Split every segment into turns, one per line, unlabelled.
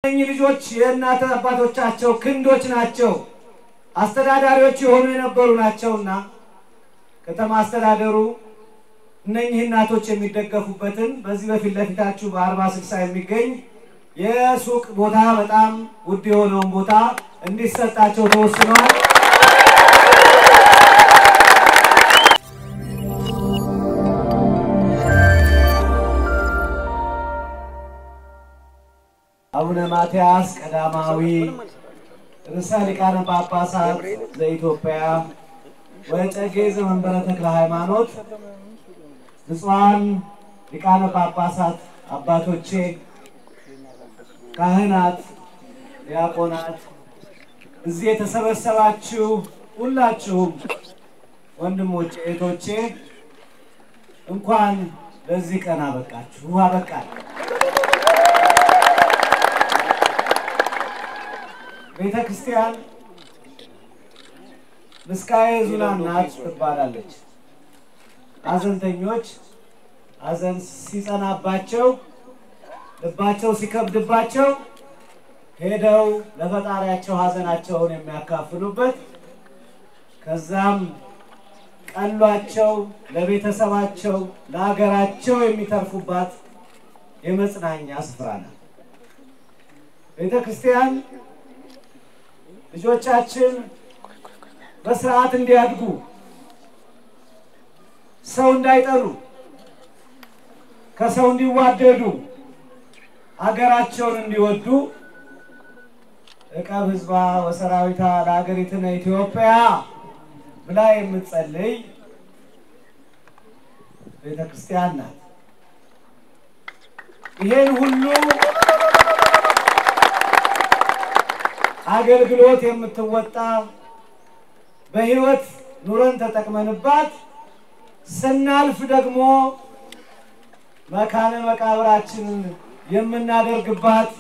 እኚህ ልጆች የእናት አባቶቻቸው ክንዶች ናቸው፣ አስተዳዳሪዎች የሆኑ የነበሩ ናቸውና ከተማ አስተዳደሩ እነኚህ እናቶች የሚደገፉበትን በዚህ በፊት ለፊታችሁ በአርባ ስልሳ የሚገኝ የሱቅ ቦታ በጣም ውድ የሆነውን ቦታ እንዲሰጣቸው ተወስኗል። አቡነ ማትያስ ቀዳማዊ ርዕሰ ሊቃነ ጳጳሳት ዘኢትዮጵያ ወዕጨጌ ዘመንበረ ተክለ ሃይማኖት፣ ብፁዓን ሊቃነ ጳጳሳት አባቶቼ፣ ካህናት፣ ዲያቆናት፣ እዚህ የተሰበሰባችሁ ሁላችሁም ወንድሞቼ፣ እህቶቼ እንኳን ለዚህ ቀን አበቃችሁ አበቃል። ቤተ ክርስቲያን ምስካየ ኅዙናን ናት ትባላለች። ሐዘንተኞች ሐዘን ሲጸናባቸው ልባቸው ሲከብድባቸው ሄደው ለፈጣሪያቸው ሐዘናቸውን የሚያካፍሉበት ከዛም ቀሏቸው ለቤተሰባቸው ለሀገራቸው የሚተርፉባት የመጽናኛ ስፍራ ናት። ቤተ ክርስቲያን ልጆቻችን በስርዓት እንዲያድጉ ሰው እንዳይጠሉ ከሰው እንዲዋደዱ ሀገራቸውን እንዲወዱ ዕቀብ ሕዝባ ወሰራዊታ ለሀገሪትነ ኢትዮጵያ ብላ የምትጸልይ ቤተ ክርስቲያን ናት። ይሄን ሁሉ አገልግሎት የምትወጣ በሕይወት ኑረን ተጠቅመንባት ስናልፍ ደግሞ መካነ መቃብራችንን የምናደርግባት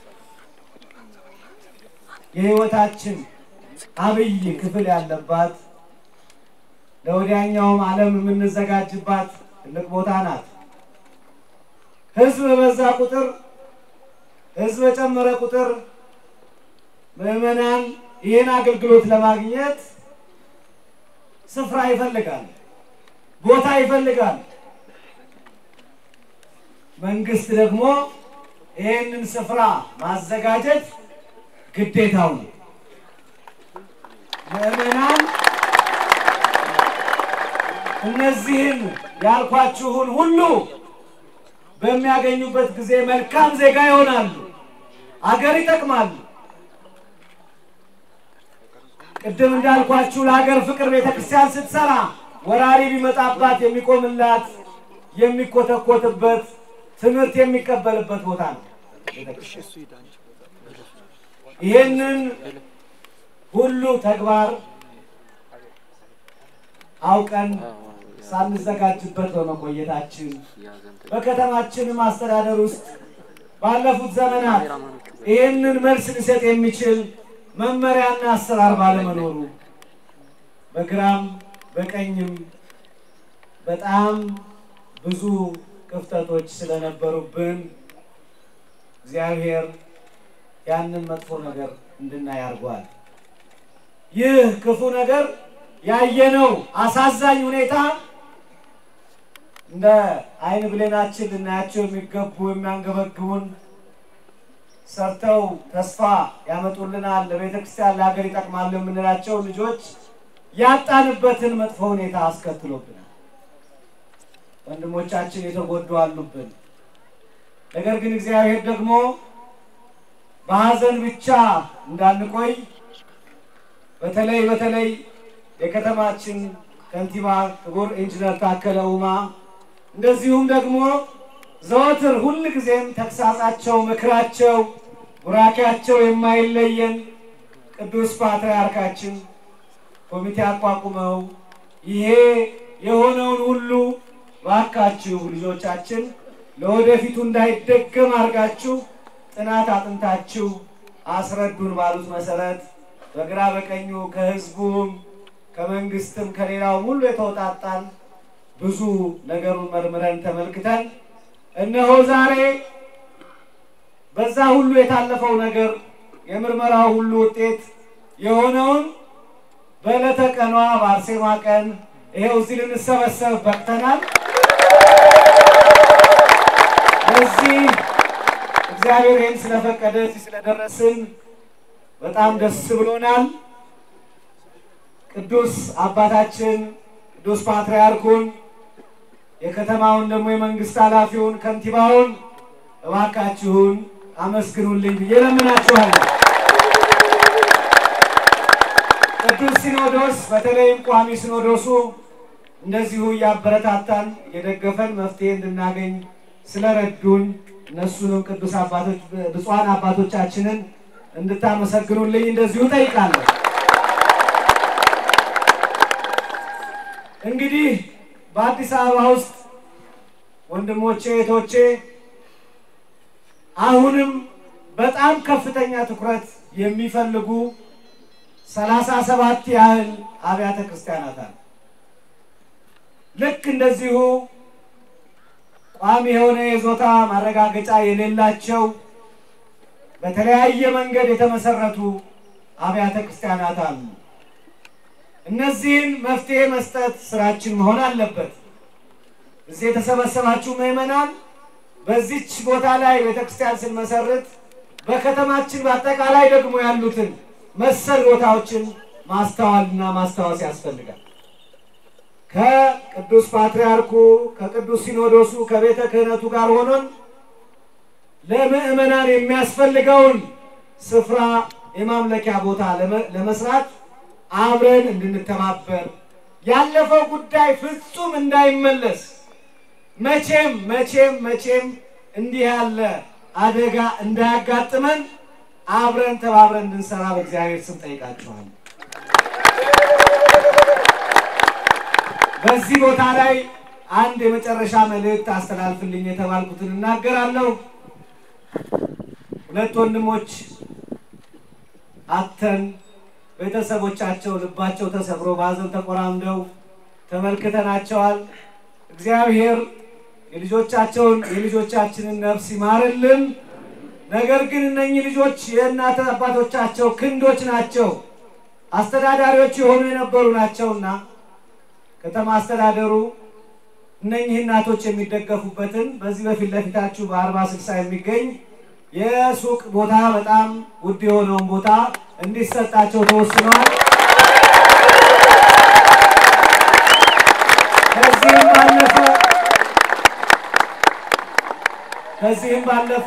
የሕይወታችን አብይ ክፍል ያለባት ለወዲያኛውም ዓለም የምንዘጋጅባት ትልቅ ቦታ ናት። ሕዝብ በበዛ ቁጥር ሕዝብ በጨመረ ቁጥር ምዕመናን ይህን አገልግሎት ለማግኘት ስፍራ ይፈልጋል፣ ቦታ ይፈልጋል። መንግስት ደግሞ ይህንን ስፍራ ማዘጋጀት ግዴታው ነው። ምዕመናን እነዚህን ያልኳችሁን ሁሉ በሚያገኙበት ጊዜ መልካም ዜጋ ይሆናሉ፣ አገር ይጠቅማሉ። ቅድም እንዳልኳችሁ ለሀገር ፍቅር ቤተክርስቲያን ስትሰራ ወራሪ ቢመጣባት የሚቆምላት የሚኮተኮትበት ትምህርት የሚቀበልበት ቦታ ነው። ይህንን ሁሉ ተግባር አውቀን ሳንዘጋጅበት በመቆየታችን በከተማችንም አስተዳደር ውስጥ ባለፉት ዘመናት ይህንን መልስ ሊሰጥ የሚችል መመሪያና አሰራር ባለመኖሩ በግራም በቀኝም በጣም ብዙ ክፍተቶች ስለነበሩብን እግዚአብሔር ያንን መጥፎ ነገር እንድናይ አድርጓል። ይህ ክፉ ነገር ያየነው አሳዛኝ ሁኔታ እንደ ዓይን ብሌናችን ልናያቸው የሚገቡ የሚያንገበግቡን ሰርተው ተስፋ ያመጡልናል፣ ለቤተ ክርስቲያን ለሀገር ይጠቅማሉ የምንላቸው ልጆች ያጣንበትን መጥፎ ሁኔታ አስከትሎብናል። ወንድሞቻችን የተጎዱ አሉብን። ነገር ግን እግዚአብሔር ደግሞ በሐዘን ብቻ እንዳንቆይ በተለይ በተለይ የከተማችን ከንቲባ ክቡር ኢንጂነር ታከለ ኡማ እንደዚሁም ደግሞ ዘወትር ሁል ጊዜም ተግሳጻቸው፣ ምክራቸው፣ ቡራኪያቸው የማይለየን ቅዱስ ፓትርያርካችን ኮሚቴ አቋቁመው ይሄ የሆነውን ሁሉ ባካችሁ ልጆቻችን ለወደፊቱ እንዳይደገም አድርጋችሁ ጥናት አጥንታችሁ አስረዱን ባሉት መሰረት በግራ በቀኙ ከህዝቡም ከመንግስትም ከሌላውም ሁሉ የተውጣጣን ብዙ ነገሩን መርምረን ተመልክተን እነሆ ዛሬ በዛ ሁሉ የታለፈው ነገር የምርመራው ሁሉ ውጤት የሆነውን በዕለተ ቀኗ በአርሴማ ቀን ይሄው እዚህ ልንሰበሰብ በቅተናል። እዚህ እግዚአብሔር ይህን ስለፈቀደ እዚህ ስለደረስን በጣም ደስ ብሎናል። ቅዱስ አባታችን ቅዱስ ፓትርያርኩን የከተማውን ደግሞ የመንግስት ኃላፊውን ከንቲባውን እባካችሁን አመስግኑልኝ ብዬ ለምናችኋለሁ። ቅዱስ ሲኖዶስ በተለይም ቋሚ ሲኖዶሱ እንደዚሁ እያበረታታን የደገፈን መፍትሄ እንድናገኝ ስለረዱን እነሱንም ቅዱስ አባቶች ብፁዓን አባቶቻችንን እንድታመሰግኑልኝ እንደዚሁ ጠይቃለሁ። እንግዲህ በአዲስ አበባ ውስጥ ወንድሞቼ እህቶቼ፣ አሁንም በጣም ከፍተኛ ትኩረት የሚፈልጉ ሰላሳ ሰባት ያህል አብያተ ክርስቲያናት አሉ። ልክ እንደዚሁ ቋሚ የሆነ የይዞታ ማረጋገጫ የሌላቸው በተለያየ መንገድ የተመሰረቱ አብያተ ክርስቲያናት አሉ። እነዚህን መፍትሄ መስጠት ስራችን መሆን አለበት። እዚህ የተሰበሰባችሁ ምዕመናን በዚች ቦታ ላይ ቤተክርስቲያን ስንመሰርት በከተማችን በአጠቃላይ ደግሞ ያሉትን መሰል ቦታዎችን ማስተዋልና ማስታወስ ያስፈልጋል። ከቅዱስ ፓትርያርኩ ከቅዱስ ሲኖዶሱ ከቤተ ክህነቱ ጋር ሆኖን ለምዕመናን የሚያስፈልገውን ስፍራ የማምለኪያ ቦታ ለመስራት አብረን እንድንተባበር ያለፈው ጉዳይ ፍጹም እንዳይመለስ መቼም መቼም መቼም እንዲህ ያለ አደጋ እንዳያጋጥመን አብረን ተባብረን እንድንሰራ በእግዚአብሔር ስም ጠይቃችኋል። በዚህ ቦታ ላይ አንድ የመጨረሻ መልእክት አስተላልፍልኝ የተባልኩትን እናገራለሁ። ሁለት ወንድሞች አተን ቤተሰቦቻቸው ልባቸው ተሰብሮ በሐዘን ተቆራምደው ተመልክተናቸዋል። እግዚአብሔር የልጆቻቸውን የልጆቻችንን ነፍስ ይማርልን። ነገር ግን እነኚህ ልጆች የእናት አባቶቻቸው ክንዶች ናቸው፣ አስተዳዳሪዎች የሆኑ የነበሩ ናቸውና ከተማ አስተዳደሩ እነኚህ እናቶች የሚደገፉበትን በዚህ በፊት ለፊታችሁ በአርባ ስልሳ የሚገኝ የሱቅ ቦታ በጣም ውድ የሆነውን ቦታ እንዲሰጣቸው ተወስኗል። ከዚህም ባለፈ ከዚህም ባለፈ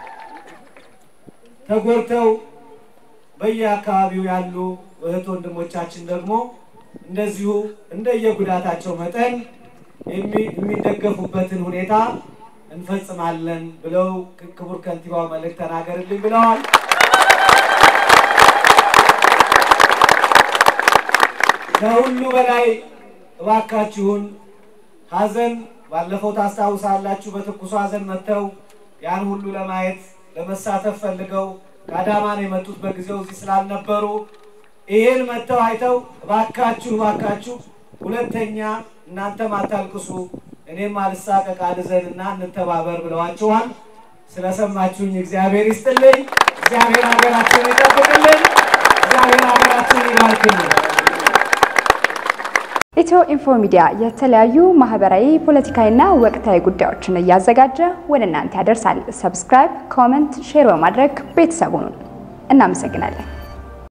ተጎድተው በየአካባቢው ያሉ እህት ወንድሞቻችን ደግሞ እንደዚሁ እንደየጉዳታቸው መጠን የሚደገፉበትን ሁኔታ እንፈጽማለን ብለው ክቡር ከንቲባው መልእክት ተናገርልኝ ብለዋል። ከሁሉ በላይ እባካችሁን ሐዘን ባለፈው ታስታውሳላችሁ። በትኩሱ ሐዘን መጥተው ያን ሁሉ ለማየት ለመሳተፍ ፈልገው ከአዳማ ነው የመጡት። በጊዜው እዚህ ስላልነበሩ ይሄን መጥተው አይተው እባካችሁ እባካችሁ ሁለተኛ እናንተም አታልቅሱ እኔም አልሳቀቅ አልዘንና እንተባበር ብለዋችኋል። ስለሰማችሁኝ እግዚአብሔር ይስጥልኝ። እግዚአብሔር ሀገራችንን ይጠብቅልን። እግዚአብሔር ሀገራችንን ይባርክልን።
ኢትዮ ኢንፎ ሚዲያ የተለያዩ ማህበራዊ፣ ፖለቲካዊና ወቅታዊ ጉዳዮችን እያዘጋጀ ወደ እናንተ ያደርሳል። ሰብስክራይብ፣ ኮመንት፣ ሼር በማድረግ ቤተሰቡን እናመሰግናለን።